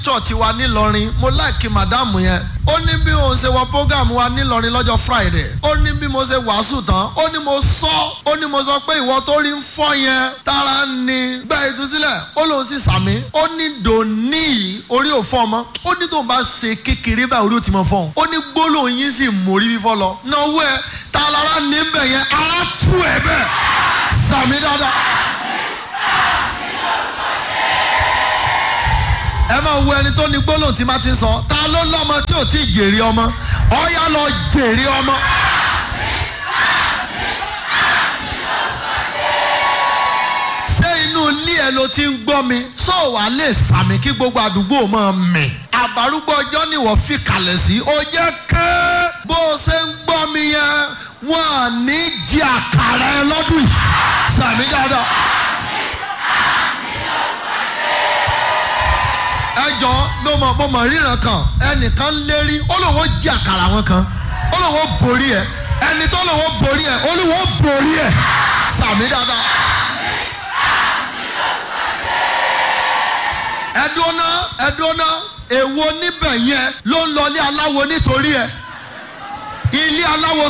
church wa nílọrin mo láìkí màdámù yẹn ó ní bí mo ṣe wọ program wa nílọrin lọ́jọ́ friday ó ní bí mo ṣe wàásù tán ó ní mo sọ ó ní mo sọ pé ìwọ tó rí ń fọ́ yẹn tara ni gba ìtúsílẹ̀ ó lóun sì sàmí ó ní dòní yìí orí ò fọ́ ọmọ ó ní tóun bá ṣe kékeré báyìí orí ò ti mọ fọ́ ó ní gbólóhùn yín sì mórí fífọ́ lọ náwó ẹ ta lára níbẹ̀ yẹn ara tú ẹ bẹ́ẹ̀ sàmí dáadáa. ẹ máa wo ẹni tó ní gbólóhùn tí má ti ń sọ ta ló lọ́mọ tí ò tí ì jèrè ọmọ ọ̀yá lọ jèrè ọmọ. ṣé inú ilé ẹ ló ti ń gbọ́ mi sọ wàá lè sàmì kí gbogbo àdúgbò máa mì. àbárúgbó ọjọ́ ni wọ́n fi kalẹ̀ sí ó jẹ́ kẹ́ bó o ṣe ń gbọ́ mi yẹn wọ́n á ní jí àkàrà ẹ lọ́dún yìí sàmì dáadáa. ẹjọ ló mọ mo mọ ríran kan ẹnìkan lérí ó lóun ó jí àkàrà wọn kan ó lóun ó borí ẹ ẹni tó lóun ó borí ẹ ó lóun ó borí ẹ sàmì dáadáa. ẹdúná ẹdúná èwo níbẹ̀ yẹn ló ń lọ ilé aláwo nítorí ẹ ilé aláwo